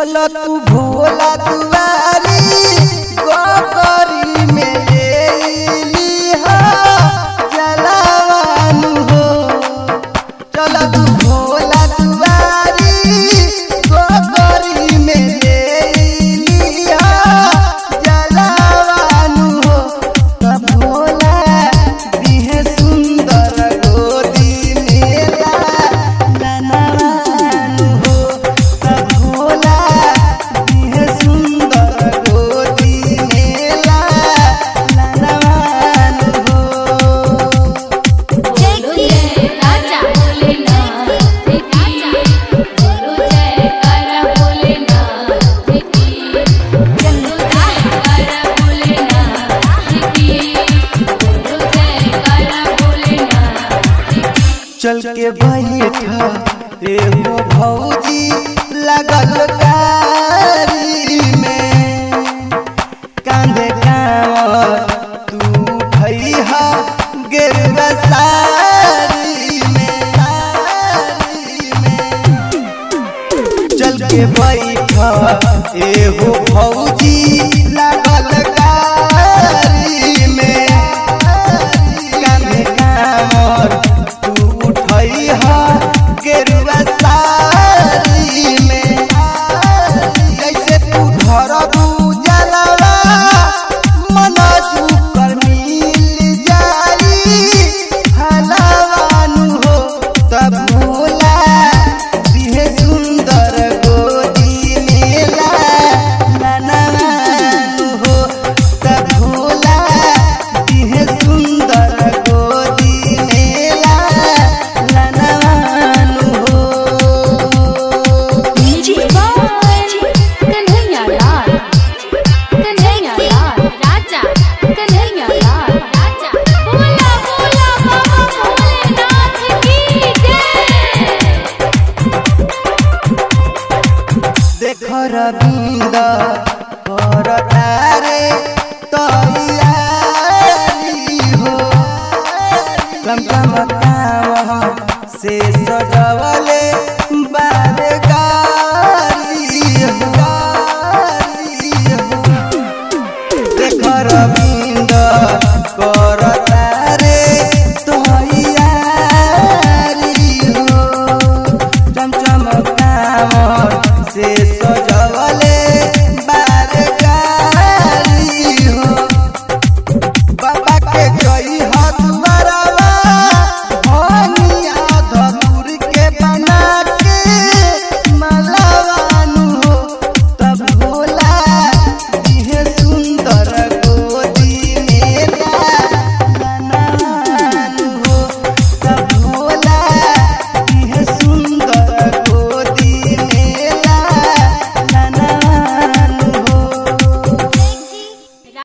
चल तू भोला दुआरी गोकरी में लेली हो जलावानु हो चल तू भोला दुआरी गोकरी में लेली हो जलावानु हो तब भोला दिहे सुंदर गोदी मेला लनवानु हो तब भोला दिहे सुंदर गोदी मेला लनवानु हो बोलो जय राजा भोलेनाथ की बोलो जय कर भोलेनाथ की बोलो जय कर भोलेनाथ की बोलो जय कर भोलेनाथ की चल के बैठा एगो भौजी लगल कारी में कांधे कांवर तू भैया गेरुआ सारी में सारी में चल के बैठा एगो भौजी लागल कारी में कान्हे कामर तू उठैहा गेरुआ सारी में जैसे तू धर दू जलवा मन कर मिल जाई हलवानु हो तब भोला दिहे सुंदर गोदी मेला लनवानु हो तब भोला दिहे सुंदर गोदी मेला लनवानु हो कन्हैया लाल कन्हैया लाल राजा कन्हैया लाल राजा बोला बोला बाबा भोलेनाथ की जय देख रविंद कर तारे तैयारी हो कम कम काम से सजवले बार गारी हो गारी हो देख रविंद कर तारे तैयारी हो चमचम कामर से सजवले